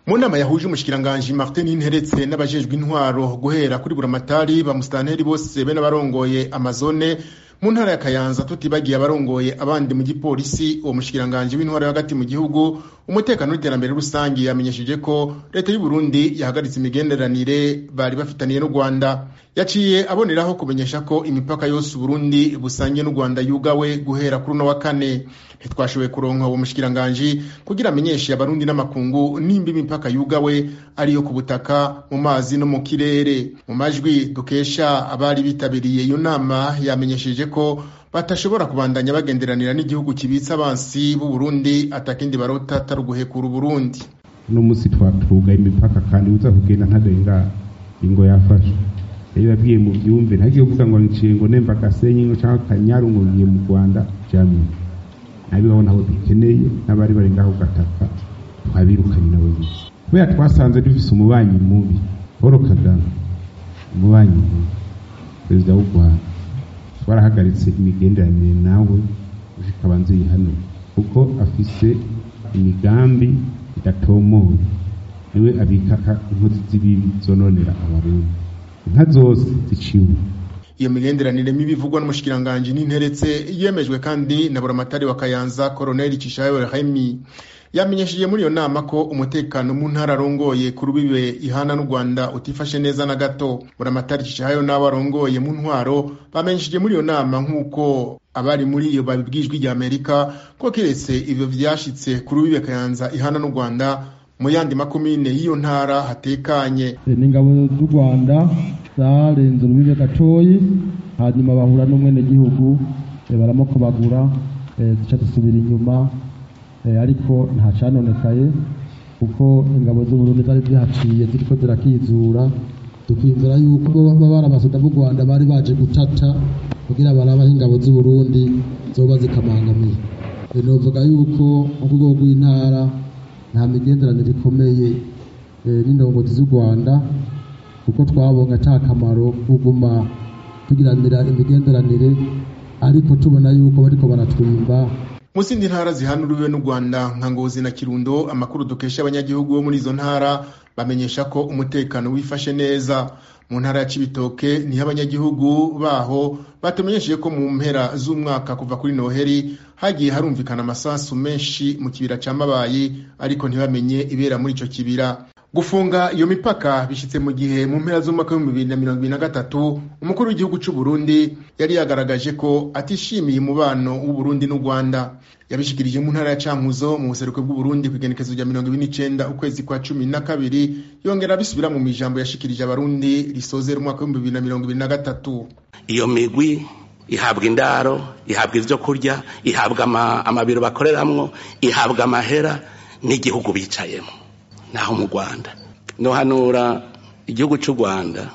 mu nama yahuje umushikiranganji martin interetse n'abajejwe intwaro guhera kuri buramatari ba musitanteri bose be n'abarongoye amazone mu ntara ya kayanza tutibagiye abarongoye abandi mu gipolisi uwo mushikiranganji w'intwaro hagati mu gihugu umutekano n'iterambere rusange yamenyesheje ko leta y'u Burundi yahagaritse imigenderanire bari bafitaniye n'u Rwanda yaciye aboneraho kumenyesha ko imipaka yose Burundi busangiye n'u Rwanda yugawe guhera kuri uno wa kane ntitwashoboye kuronka uwo mushikiranganji kugira amenyeshe abarundi n'amakungu nimba imipaka yugawe ariyo ku butaka mu mazi no mu kirere mu majwi dukesha abari bitabiriye iyo nama yamenyesheje ko batashobora kubandanya bagenderanira n'igihugu kibitse abansi b'u Burundi atakindi barota atari uguhekura Burundi uno munsi twatugaye imipaka kandi uza kugenda ntarenga ingo yafashe rero yabwiye mu byumve ntagiye kuvuga ngo nciye ngo nemba gasenyi ngo cyangwa kanyaru ngo ngiye mu Rwanda jamwe nabibaho naho dukeneye n'abari bari ngaho gataka twabirukanye nabo nyine kubera twasanze dufise umubanyi mubi Paul Kagame umubanyi mubi perezida w'u Rwanda twarahagaritse imigenderanire nawe ushika banze hano kuko afise imigambi idatomoye niwe abika inkozi z'ibibi zononera abarundi inka zose ziciwe iyo migenderanire mibi ivugwa n'umushikiranganji n'interetse yemejwe kandi na buramatari wa kayanza koroneli cishayo remi yamenyesheje muri iyo nama ko umutekano mu ntara arongoye ku rubibe ihana n'u rwanda utifashe neza na gato buramatari cishayo n'abo arongoye mu ntwaro bamenyesheje muri iyo nama nk'uko abari muri iyo babibwijwe rya amerika ko keretse ivyo vyashitse ku rubibe kayanza ihana n'u rwanda mu yandi makomine y'iyo ntara hatekanye n'ingabo z'u rwanda zarenze urubibe gatoyi hanyuma bahura n'umwenegihugu baramukobagura zica zisubira inyuma ariko nta canonekaye kuko ingabo z'uburundi zari zihaciye ziriko zirakizura tukwiyumvira yuko baba barabasoda b'u rwanda bari baje gutata kugira barabaho ingabo z'uburundi zoba zikamangamiye novuga yuko mu rwego rw'intara nta migenderanire ikomeye n'indongozi z'u rwanda kuko twabonye ata kamaro kuguma tugiranira imigenderanire ariko tubona yuko bariko baratwimba mu zindi ntara zihanuriwe n'u rwanda nka ngozi na kirundo amakuru dukesha abanyagihugu bo muri izo ntara bamenyesha ko umutekano wifashe neza mu ntara ya cibitoke niho abanyagihugu baho batumenyesheje ko mu mpera z'umwaka kuva kuri noheri hagiye harumvikana amasasu menshi mu kibira ca mabayi ariko ntibamenye ibera muri ico kibira gufunga iyo mipaka bishitse mu gihe mu mpera z'umwaka w'ibihumbi bibiri na mirongo ibiri na gatatu umukuru w'igihugu c'u Burundi yari yagaragaje ko atishimiye umubano w'uburundi n'u rwanda yabishikirije mu ntara ya cankuzo mu buseruko bw'uburundi ku igenekezo rya mirongo ibiri n'icenda ukwezi kwa cumi na kabiri yongera abisubira mu mijambo yashikirije abarundi risozera umwaka w'ibihumbi bibiri na mirongo ibiri na gatatu iyo migwi ihabwa indaro ihabwa ivyo kurya ihabwa amabiro bakoreramwo ihabwa amahera n'igihugu bicayemo naho mu rwanda nohanura igihugu cy'u rwanda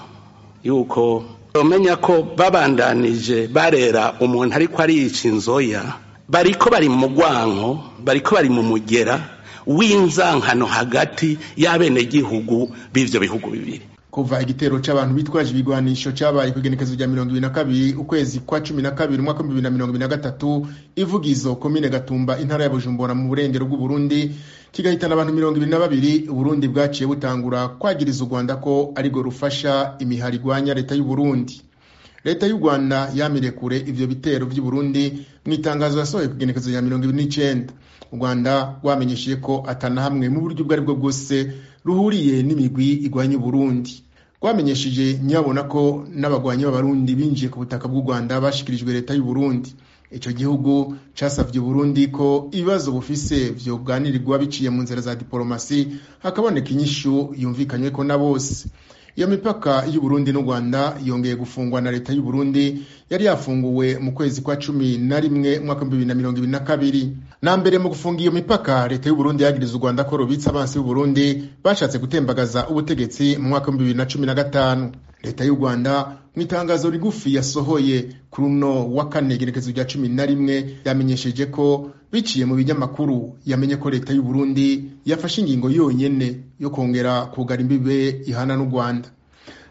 yuko bamenya ko babandanije barera umuntu ariko ariyica inzoya bariko bari mu mugwanko bariko bari mu mugera w'inzankano hagati y'abenegihugu b'ivyo bihugu bibiri kuva igitero c'abantu bitwaje ibigwanisho cabaye kw'igenekezo rya mirongo ibiri na kabiri ukwezi kwa cumi na kabiri umwaka w'ibihumbi bibiri na mirongo ibiri na gatatu ivugizo komine gatumba intara ya bujumbura mu burengero bw'uburundi kigahitana abantu mirongo ibiri na babiri uburundi bwaciye butangura kwagiriza u rwanda ko arirwo rufasha imihari igwanya leta y'uburundi leta y'u rwanda yamiriye kure ivyo bitero vy'uburundi mu itangazo yasohoye kugenekezo rya mirongo ibiri n'icenda u rwanda rwamenyesheje ko atana hamwe mu buryo ubwo aribwo bwose ruhuriye n'imigwi igwanya uburundi rwamenyesheje nyabona ko n'abagwanyi b'abarundi binjiye ku butaka bw'u rwanda bashikirijwe leta y'uburundi ico gihugu casavye uburundi ko ibibazo bufise vyoganirirwa biciye mu nzira za diporomasi hakaboneka inyishu yumvikanyweko na bose iyo mipaka y'uburundi n'u rwanda yongeye gufungwa na leta y'uburundi yari yafunguwe mu kwezi kwa cumi na rimwe umwaka w'ibihumbi bibiri na mirongo ibiri na kabiri na mbere mu gufunga iyo mipaka leta y'uburundi yagiriza u rwanda ko rubitse abansi b'uburundi bashatse gutembagaza ubutegetsi mu mwaka w'ibihumbi bibiri na cumi na gatanu leta y'u rwanda mu itangazo rigufi yasohoye kuri uno wa kane igenekezo rya cumi na rimwe yamenyesheje ko biciye mu binyamakuru yamenye ko leta y'u Burundi yafashe ingingo yonyene yo kongera kugara imbibe ihana n'u Rwanda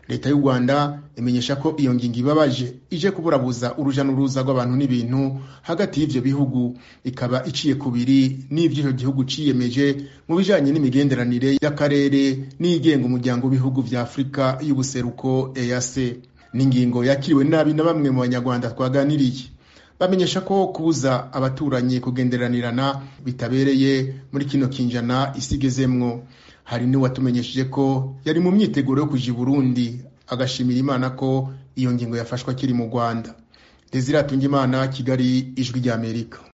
leta y'u rwanda imenyesha ko iyo ngingo ibabaje ije kuburabuza uruja n'uruza rw'abantu n'ibintu hagati y'ivyo bihugu ikaba iciye kubiri n'ivyo ico gihugu ciyemeje mu bijanye n'imigenderanire y'akarere n'igenga umuryango w'ibihugu vya afurika y'ubuseruko ease n'ingingo yakiriwe nabi na bamwe mu banyarwanda twaganiriye bamenyesha ko kubuza abaturanyi kugenderanirana bitabereye muri kino kinjana isigezemwo hari n'uwatumenyesheje ko yari mu myiteguro yo kuja i burundi agashimira imana ko iyo ngingo yafashwe akiri mu rwanda desire atungimana kigali ijwi ry'amerika